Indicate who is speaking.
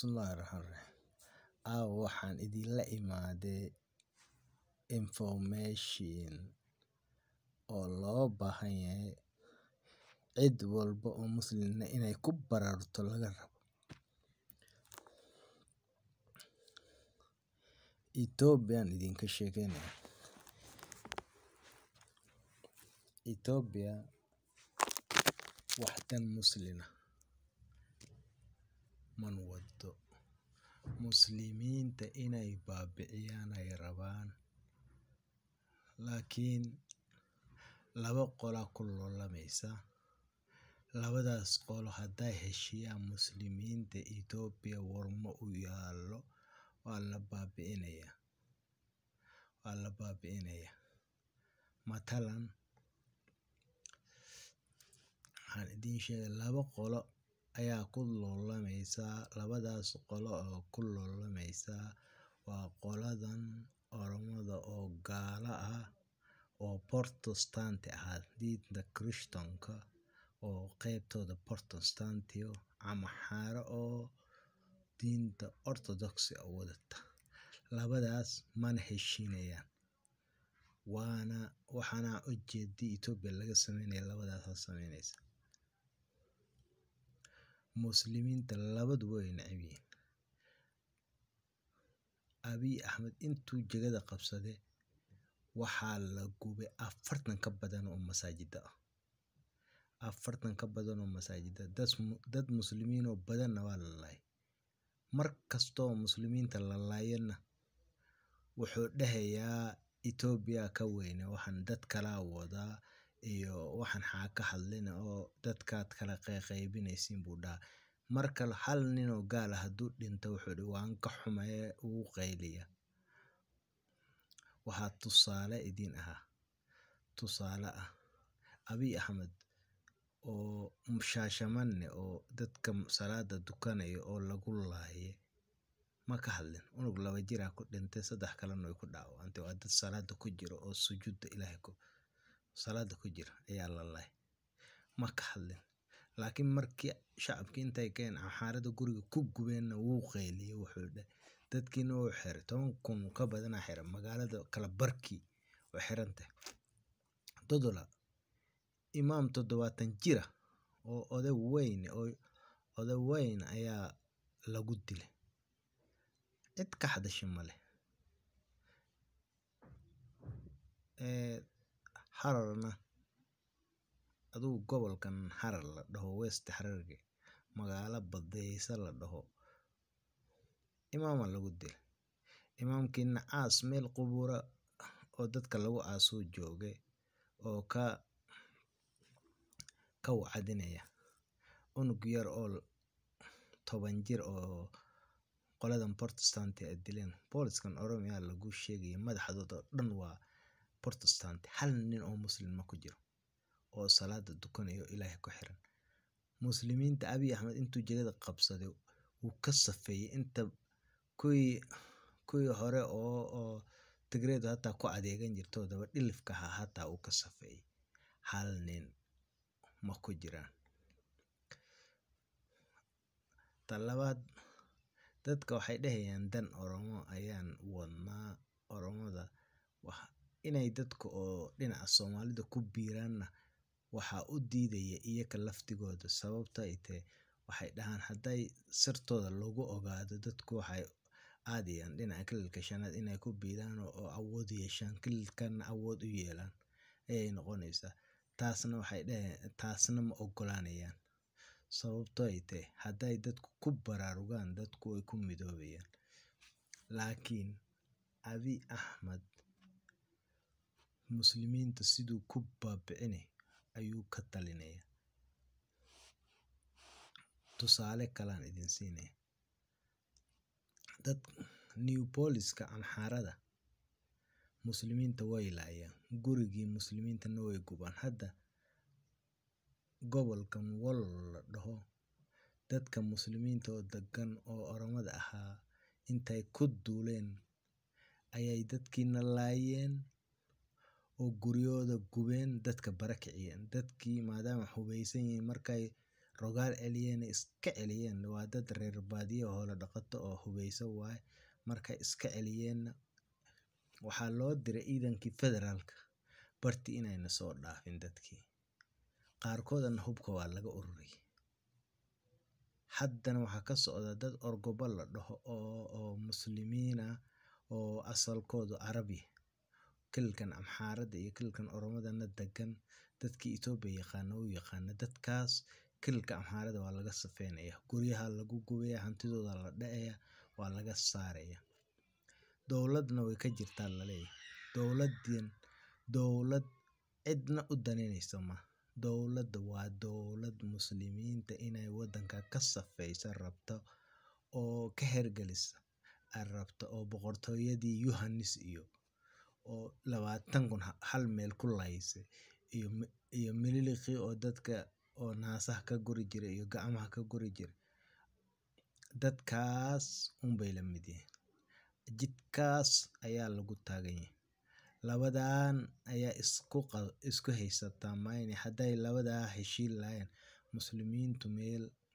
Speaker 1: Bismillahi Rahmani Rahiim. Caawa waxaan idinla imaaday information oo loo baahan yahay cid walbo oo muslim ah inay ku baraarugto laga rabo. Ethiopia aan idinka sheegaynaya. Ethiopia wax dan muslim ah man wado. Muslimiinta inay baabi'iyaan ay rabaan. Laakiin laba qola ku loolamaysa. Labadaas qolo hadday heshiyaan muslimiinta Ethiopia war ma u yaalo waa la baabi'inaya. Waa la baabi'inaya. Matalan, waxaan idiin sheegay laba qolo ayaa ku loolamaysa. Labadaas qolo oo ku loolamaysa waa qoladan Oromada oo gaala ah oo Protestant ah diinta Kirishtaanka oo qaybtooda Protestant ama xaaro oo diinta Orthodox ah wadata. Labadaas mana heshiinayaan. Waana waxaana u jeedi Ethiopia laga sameynaya labadaas sameynaysa. Muslimiinta labadu way neceb yihiin. Abiy Ahmed intuu jagada qabsaday waxaa la gubay afartan ka badan oo masaajida ah. Afartan ka badan oo masaajida. Dad muslimiin oo badan waa la laayay. Mar kastoo muslimiinta la laayana wuxuu dhahayaa Ethiopia ka weyne waxaan dad kala wada iyo waxaan xaa ka hadlina oo dadkaad kala qeybinaysiin buu dhaha. Marka hal nin oo gaal ah hadduu dhinto wuxuu dhahay waan ka xumahay uu qayliya. Waxaa tusaale idin aha. Tusaale ah. Abiy Ahmed oo Shashamane oo dadka salaada dukanayo oo lagu laayay ma ka hadlin. Unug laba jir ah ku dhintay saddex kalena way ku dhaawacantay. Waa dad salaada ku jiro oo sujuudda Ilaahay ku salaada ku jira ayaa la laayay. Ma ka hadlin. Laakiin markii shacabkii intay keen xaarada guriga ku gubeenna wuu qayliyay wuxuu dhahay dadkiina wuu xiray toban kun ka badan ah xiran magaalada kala barkii way xirantay. Dodola imaam toddobaatan jira oo oday weyn oo oday weyn ayaa lagu dilay. Cid ka hadashay ma leh. Ee Hararna aduu gobolkan Harar la dhaho West Hararge magaala badaysa la dhaho imaama lagu dilay. Imaamkiina aas meel qubura oo dadka lagu aaso joogay oo ka ka wacdinaya. Unug yar oo toban jir oo qoladan Protestant ay dileen. Booliskan Oromia lagu sheegay madaxdooda dhan waa Protestant. Hal nin oo muslim ma ku jiro oo salaada dukanayo Ilaahay ku xiran. Muslimiinta Abiy Ahmed intuu jagada qabsaday wuu ka safeeyay inta kuwii kuwii hore oo oo Tigreed hata ku adeegan jirto daba dhilifka ah hata uu ka safeeyay. Hal nin ma ku jiraan. Talabaad dadka waxay dhahayaan dan Oromo ayaan wadnaa Oromada wax inay dadku oo dhinaca Soomaalida ku biiraana waxaa u diidaya iyaga laftigooda sababta ay tahay waxay dhahaan hadday sirtooda lagu ogaado dadku waxay aadayaan dhinaca kililka shanaad inay ku biiraan oo awood yeeshaan kililkana awood u yeelaan ayay noqonaysaa. Taasna waxay dhaheen taasna ma ogolaanayaan sababtoo ay tahay hadday dadku ku baraarugaan dadku way ku midoobayaan. Laakiin Abiy Ahmed muslimiinta siduu ku baabi'inay ayuu ka talinaya. Tusaale kalaan idin siinay. Dad New Poliska Amxaarada muslimiinta way laayaan. Gurigii muslimiintana way gubaan. Hadda gobolkan Wollo la dhaho dadka muslimiinta oo daggan oo Oromada ahaa intay ku duuleen ayay dadkiina laayeen oo guryooda gubeen dadka barakiciyeen. Dadkii maadaama hubeysan yihiin markay rogaal celiyeen iska celiyeen waa dad reer baadiyo hoola dhaqato oo hubeysan waaye markay iska celiyeenna waxaa loo diray ciidankii federaalka barti inayna soo dhaafin dadkii qaarkoodana hubka waa laga ururiyay haddana waxaa ka socda dad orgobo la dhaho oo oo muslimiin ah oo asalkoodu carabi kilkan amxaarada iyo kilkan oromadana degan dadkii etoobiya yaqaana u yaqaana dadkaas kilka amxaarada waa laga safeynaya guryaha lagu gubaya hantidooda la dhacaya waa laga saaraya dowladna way ka jirtaa laleeyahay dowladin dowlad cidna u daninaysa ma dowladda waa dowlad muslimiinta inay wadanka ka safeysa rabta oo ka hergelisa ay rabta oo boqortooyadii yohanis iyo oo labaatan kun hal meel ku lahaysay iyo iyo mililiqii oo dadka oo naasaha ka guri jiray iyo gacmaha ka guri jiray dadkaas unbay la mid yihiin jidkaas ayaa lagu taagan yahay labadan ayaa isku isku haysataa mayne hadday labadaa heshiin lahayn muslimiintu meel